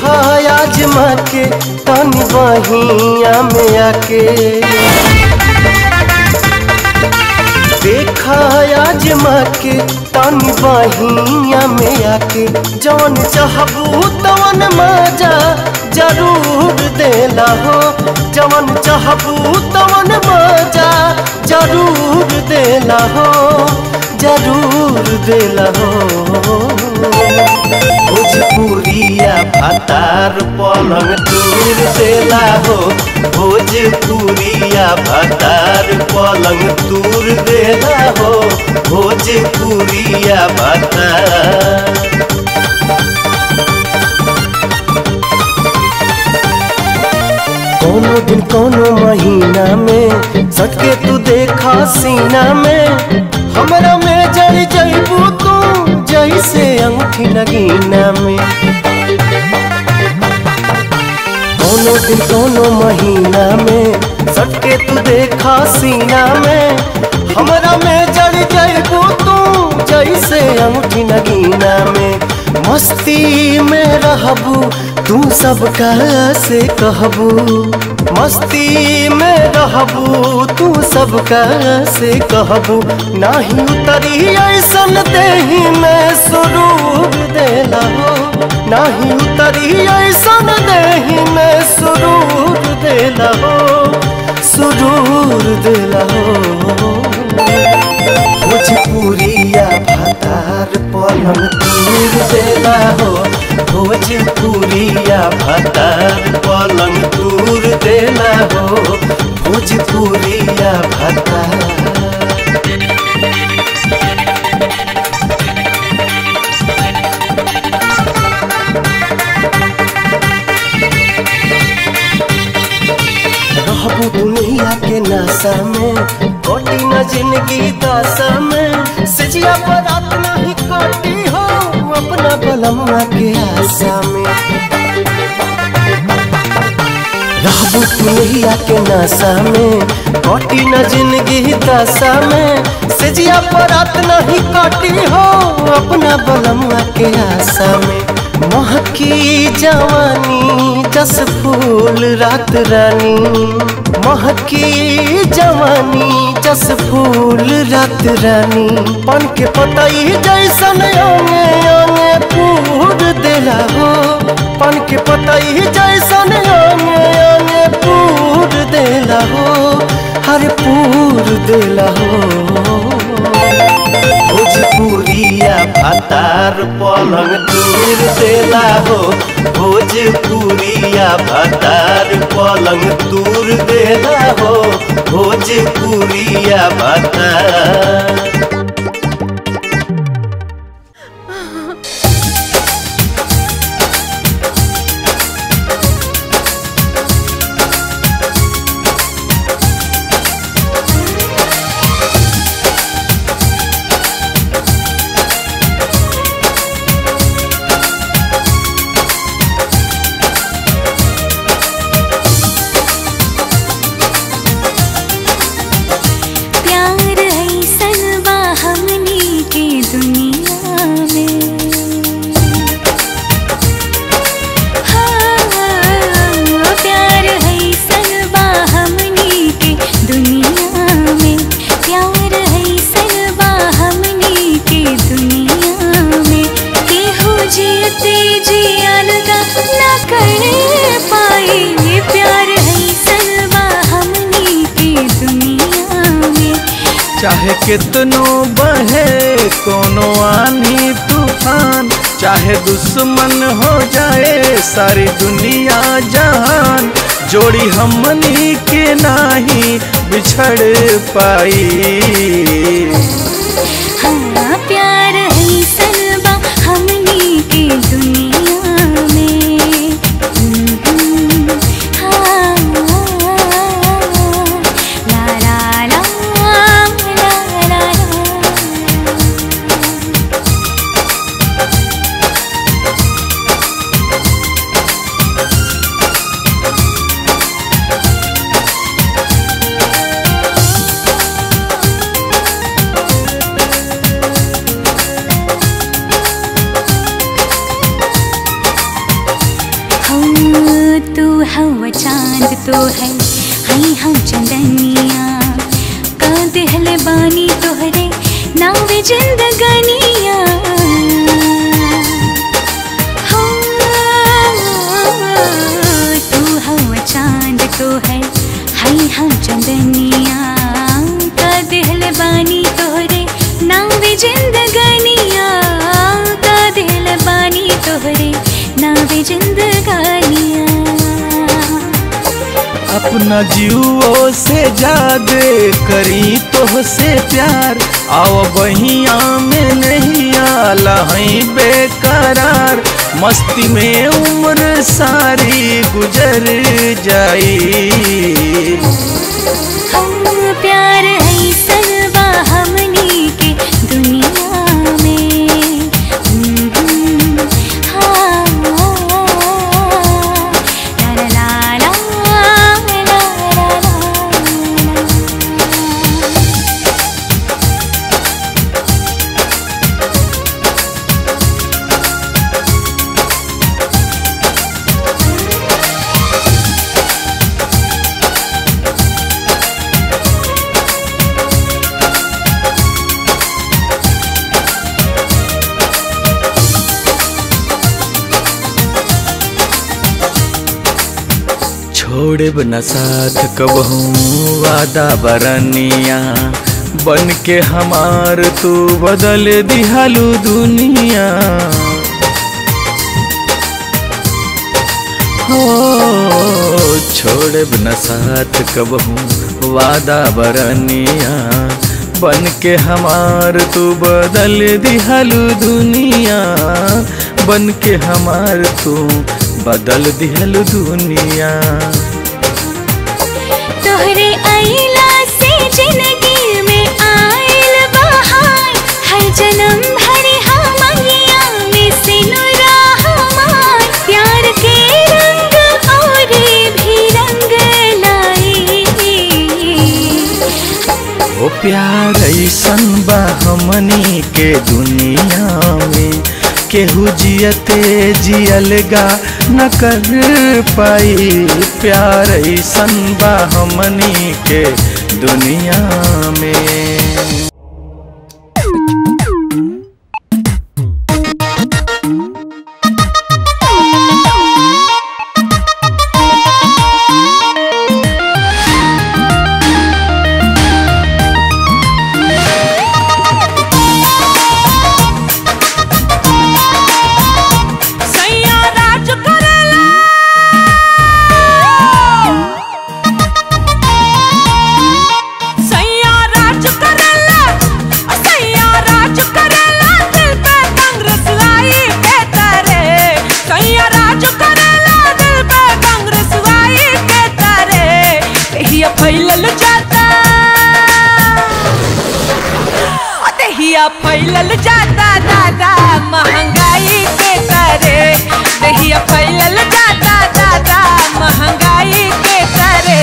देखा आजमा के तनी बहिया में आके देखा आजमा के तनी बहिया में आके जवन चाहबू तवन मजा जरूर देला हो जवन चाहबू तवन मजा जरूर देला हो जरूर देला हो भोजपुरिया भातार पलंग दूर देला हो भोजपुरिया भातार पलंग दूर देला हो भोजपुरिया भातार कोनो दिन कोनो महीना में सटके तू देखा सीना में हमरा में जड़ जइबू तू जैसे अंगूठी नगीना में कोनो दिन कोनो महीना में सटके तू देखा सीना में हमरा में जड़ जइबू तू जैसे अंगूठी नगीना में मस्ती में रहबू तू सबका से कहबू मस्ती में रहबू तू सबका से कहबू नाही उतरी ऐसन देही में सुरूर देला हो नाही उतरी ऐसन देही में सुरूर देला हो सुरूर देला हो भोजपुरिया भातार पलंग दूर देला हो भोजपुरिया भातार पलंग दूर देला हो भोजपुरिया भातार रहबू दुनिया के नशा में कटी न जिंदगी दशा में सजिया पर रात नहीं कटी हो अपना बलमुआ के आशा में रहबू दुनिया के नशा में कटी न जिंदगी दशा में सजिया पर रात नहीं कटी हो अपना बलमुआ के आशा में महकी जवानी जस फूल रात रानी महकी जवानी जस फूल रात रानी पन के पतई जैसन अंगे अंगे पूर देला हो पन के पतई जैसन अंगे अंगे पूर देला हो हर पूर देला हो भोजपुरिया भातार पलंग दूर देला हो भोजपुरिया भातार पलंग दूर देला हो भोजपुरिया भातार प्यार ऐसन बा हमनी के दुनिया में हाँ, प्यार ऐसन बा हमनी के दुनिया में प्यार ऐसन बा हमनी के दुनिया में केहू जियते जियल का ना करे पाए ये प्यार ऐसन बा हमनी के दुनिया में चाहे कितनो बहे कोनो आनी तूफान चाहे दुश्मन हो जाए सारी दुनिया जहान जोड़ी हमनी के नाही बिछड़ पाई हाँ प्यार ऐसन बा हमनी के दुनिया में हम्म, हाँ, ला ला ला ला ला ला। तो है हई हम चंदनिया का दिहल बानी तोहरे नावे जिंदगानिया हाँ, तू हवा चांद तो है हई हम चंदनिया का दिहल बानी तोहरे नावे जिंदगानिया का दिल बानी तोहरे नावे जिंदगानिया अपना जीवो से जादे करी तो से प्यार आओ बहिया में नहीं आला हई बेकरार मस्ती में उम्र सारी गुजर जाई हम प्यार ऐसन बा हमनी के दुनिया में हम्म, हाँ, ला ला ला ला, ला ला ला। छोड़े न साथ कबहू वादा बरनिया बन के हमार तू बदल दिहालू दुनिया हो छोड़े न साथ कबहू वादा बरनिया बन के हमार तू बदल दिहालू दुनिया बन के हमार तू बदल दिहलू दुनिया तोहरे आइला से जिंदगी में आइल बहार हर जन्म भरे हमनिया में सिनुरा हमार प्यार के रंग और भी रंग लाई ओ प्यार ऐसन बा हमनी के दुनिया में केहू जियते जियलगा न कर पाई प्यार ऐसन बा हमनी के दुनिया में सैया राज करेला सैया राज करेला सैया राज करेला दिल पे कांग्रेस लाई के तारे सैया राज करेला दिल पे कांग्रेस लाई के तारे हिया फैलल जाता दहिया फैलल जाता दादा महंगाई के करे दहिया फैलल जाता दादा महंगाई के करे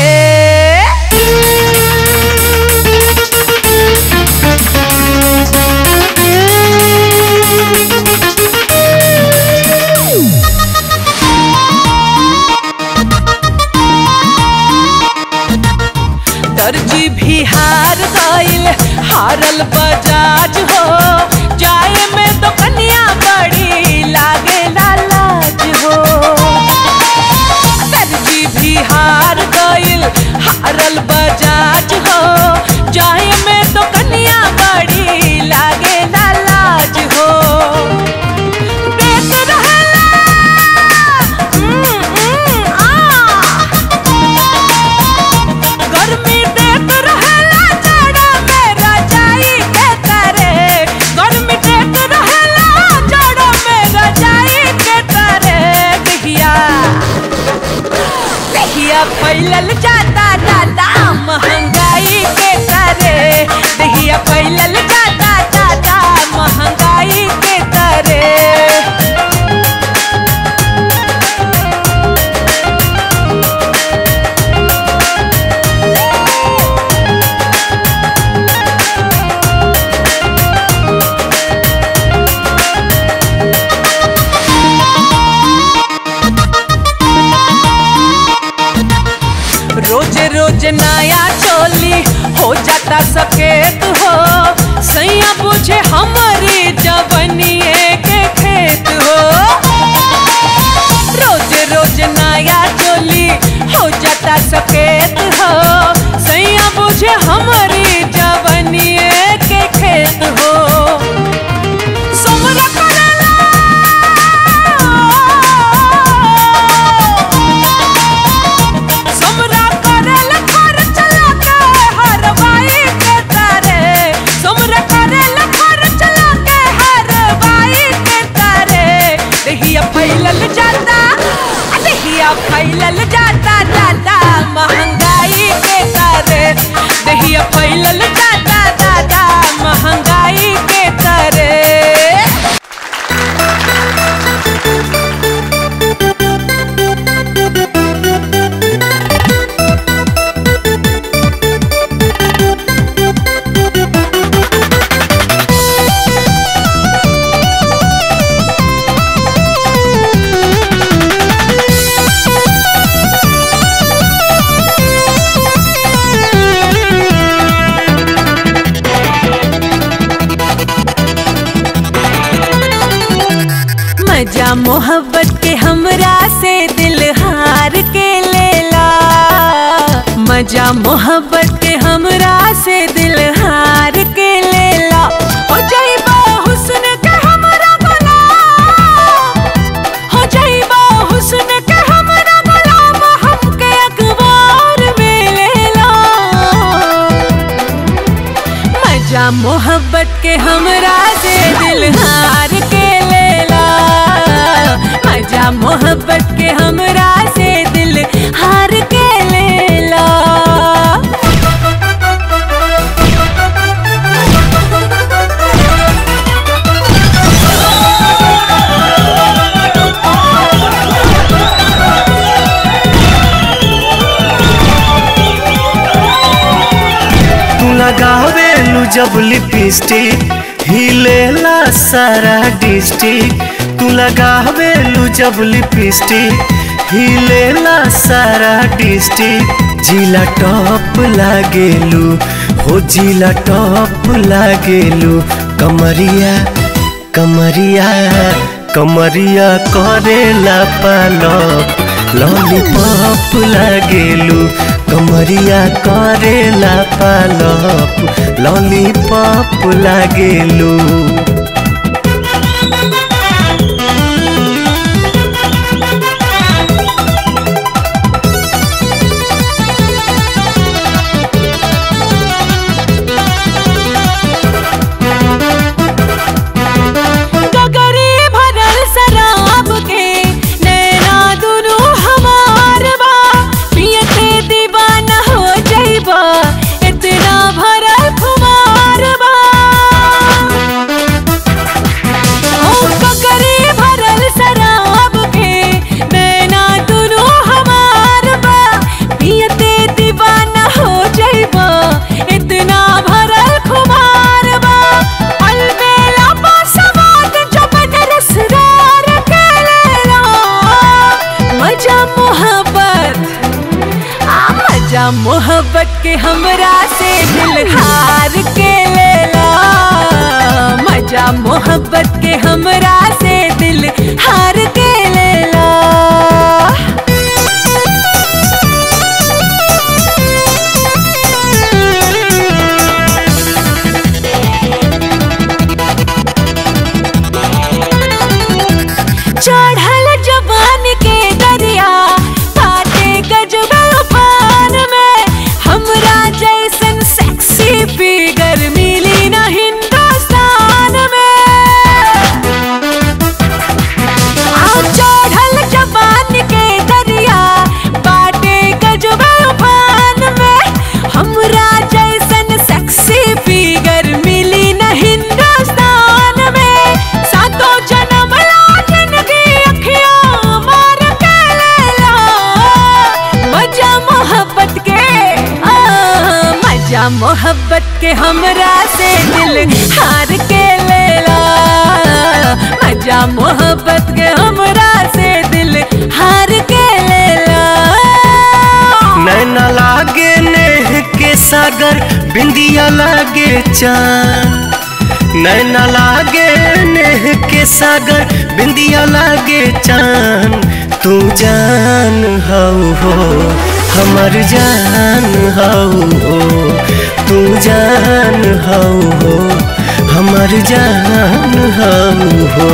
दर्जी भी हार गइल हारल बजाज हो जाए में तो कन्या बड़ी लागे लाज हो दर्जी भी हार गइल हारल बजाज हो जाए में तो कन्या बड़ी लागे लाज हो देत रहेला हम्म, हम्म, आ गर्मी देत रहेला जाड़ा में रजाई के करे गर्मी देत रहेला जाड़ा में रजाई के करे दहिया दहिया फैलल जाता दादा चोली हो जाता सकेत हो सैया बुझे हमारी जवनिए के खेत हो रोज रोज नया चोली हो जाता सकेत हो सैया बुझे हमारी जवनिए के खेत हो सोमरा करेला सोमरा करेला खर्च लगे हर बाई के तारे सोमरा करेला खर्च लगे हर बाई के तारे दहिया फैलल जाता आ दहिया फैलल जाता दादा महंगाई के तारे दहिया फैलल जाता दादा महंगाई के तारे मजा मोहब्बत के हमरा से दिल हार के लेला मजा मोहब्बत के हमरा से दिल हार के लेला हो जाइबा हुस्न के हमरा गुलाम हो जाइबा हुस्न के हमरा गुलाम हमके अखबार में लेला मजा मोहब्बत के हमरा से दिल हार के लेला मजा मोहब्बत के हमरा से दिल हार के लेला तू लगावेलू जब लिपस्टिक हिलेला सारा डिस्ट्रिक्ट तू लगावेलू जब लिपस्टिक हिलेला सारा डिस्ट्रिक्ट जिला टॉप लागेलू हो जिला टॉप लागेलू कमरिया कमरिया कमरिया करेला पालक लॉलीपॉप लागेलू कमरिया करेला पालक लॉलीपॉप लागेलू गगरी भरल शराब के नैना दुनू हमार बा पियते दीवाना हो जाइबा इतना भरल खुमार बा ओ गगरी भरल शराब के नैना दुनू हमार बा पियते दीवाना हो जाइबा इतना भरल खुमार बा अलबेला पासवाद जब नरसरार के लेला मजा मोहब्बत आ मजा मोहब्बत के हमरा से दिल हार के लेला मजा मोहब्बत के हमरा से दिल हार के लेला चढ़ल जवान के दरिया काटे गजब उफान में हमरा जैसन सेक्सी फिगर मिली न हिंदुस्तान में आ चढ़ल जवान के दरिया बाटे गजब उफान में हमरा जैसन सेक्सी फिगर मिली न हिंदुस्तान में सातों जन्म लाजन की अखियां मार के लेला मजा मोहब्बत के आ, मजा मोहब्बत के हमरा से दिल हार के लेला मजा मोहब्बत के हमरा से दिल हार के लेला नैना लागे नेह के सागर बिंदिया लागे चांद नैना लागे नेह के सागर बिंदिया लागे चांद तू जान हऊ हो हमर जान हऊ हो तू जान हऊ हो हमर जान हऊ हो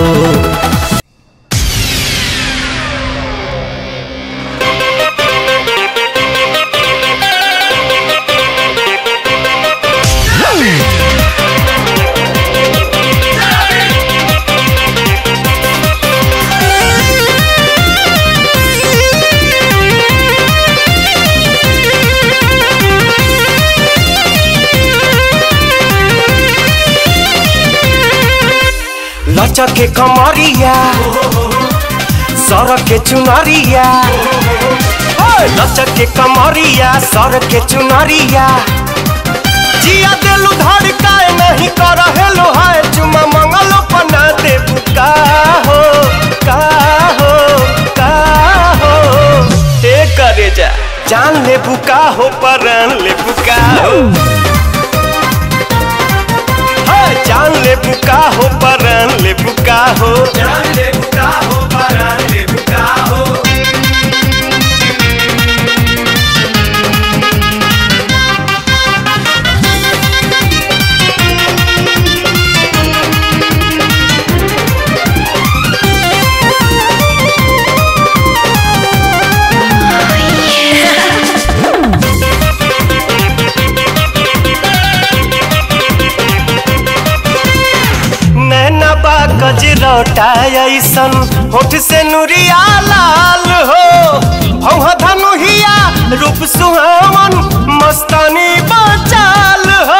लचक के कमरिया सड़क के चुनरिया ओए, लचक के कमरिया सड़क के चुनरिया जिया दिलु धड़काए नहीं कर हेलो हाय चुमा मंगलो पना दे बुका हो का हो का हो ए करे जा जान ले बुका हो परान ले बुका हो हाय, जान ले बुका हो परान ले बुका हो जान ले बुका हो परान ले बुका हो नैना बा कजरौटा ऐसन होठ से नुरिया लाल हो भौहा धनुहिया रूप सुहावन मस्तानी बचाल हो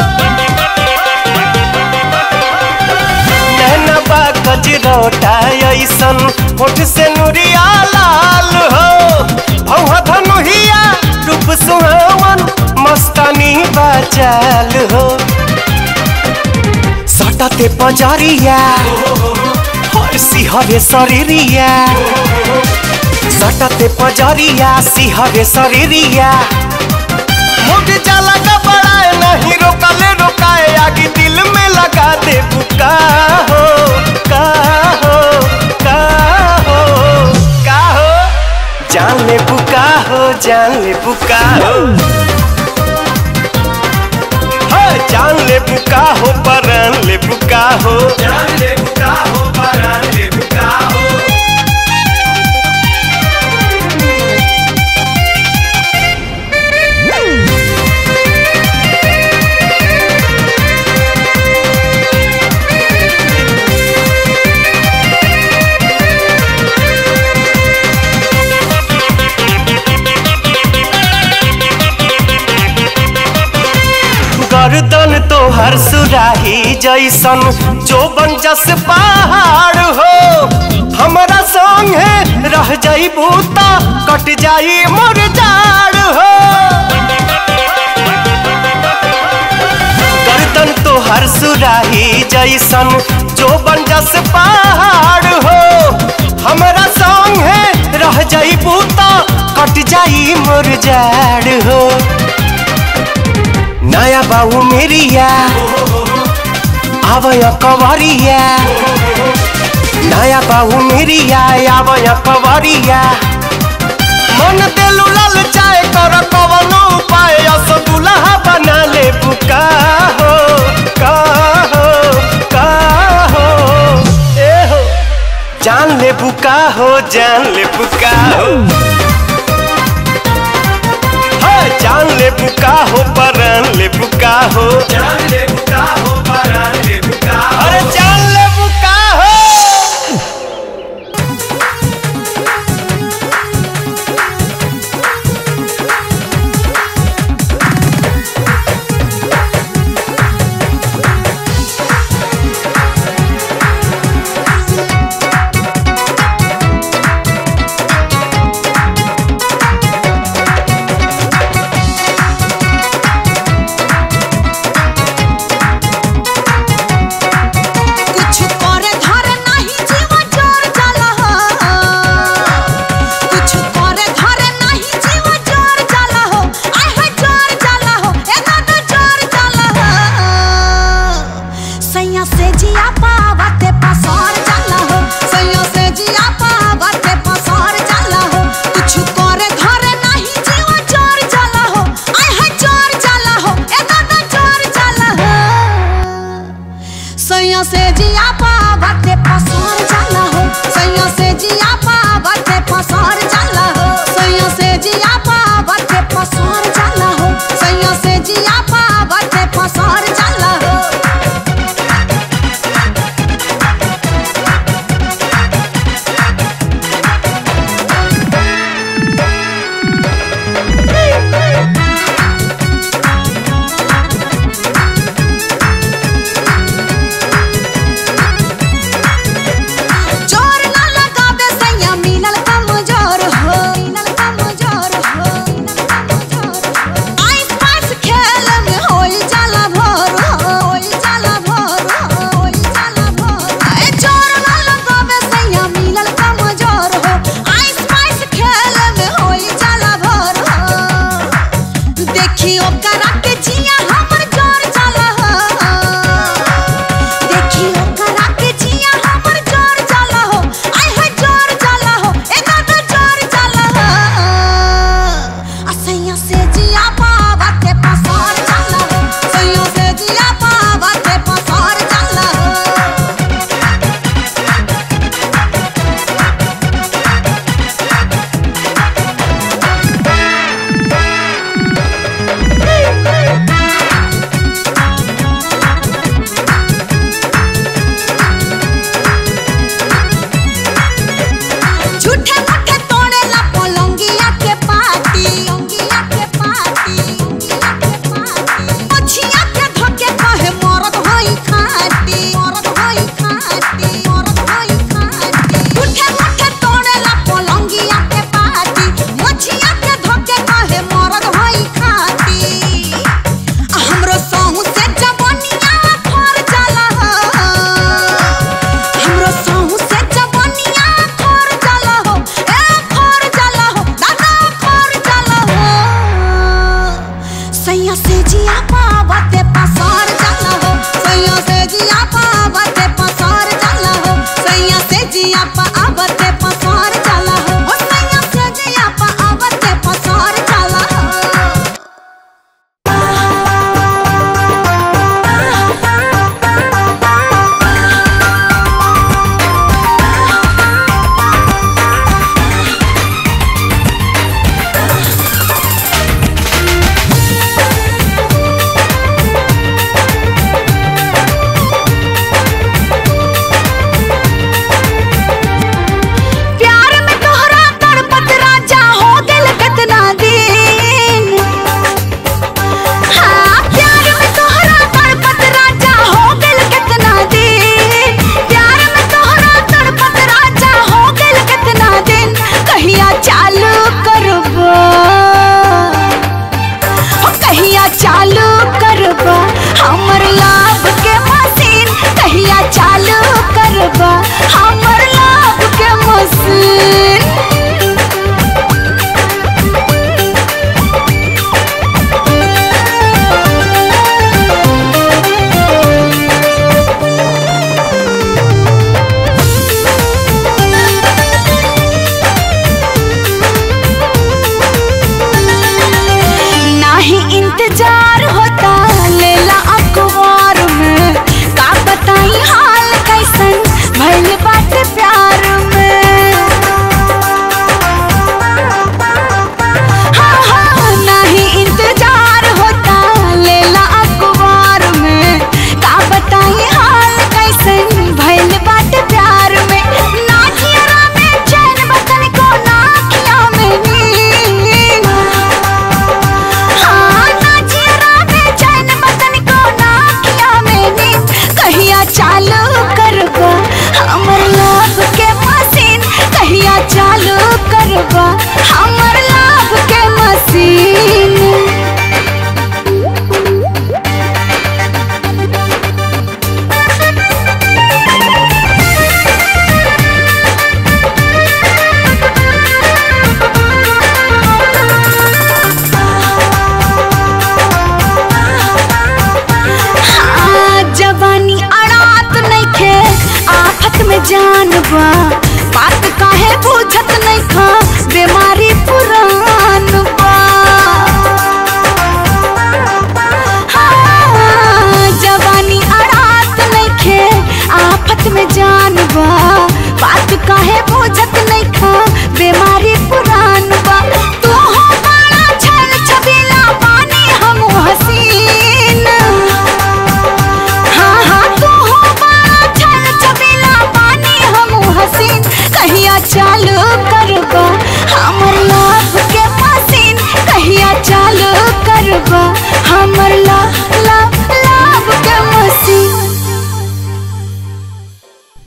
नैना बा कजरौटा ऐसन होठ से नुरिया लाल हो भौहा धनुहिया रूप सुहावन मस्तानी बचाल हो सटते पजरिया हर सिहरे शरीरिया सटते पजरिया सिहरे शरीरिया मुझ जाला का बड़ाए नहीं रोकले रोकाए आगे दिल में लगा दे बुका हो का हो का हो का हो जान ले बुका हो जान ले बुका हो हाय, जान ले बुका हो परान ले बुका हो जान ले बुका हो परान ले बुका हो गर्दन तो हर सुराही जैसन जो बन जस पहाड़ हो हमरा संगे रह जाई बूता कट जाई मोर जाड़ हो गर्दन तो हर सुराही जैसन जो बन जस पहाड़ हो हमरा संगे रह जाई बूता कट जाई मोर जाड़ हो नया बाबू मेरिया आवय कवरिया नया बाबू मेरिया आवय कवरिया मन देलु लाल चाय कर कवनो उपाय अस दुल्हा बना ले बुका हो का हो का हो ए हो जान ले बुका हो जान ले बुका हो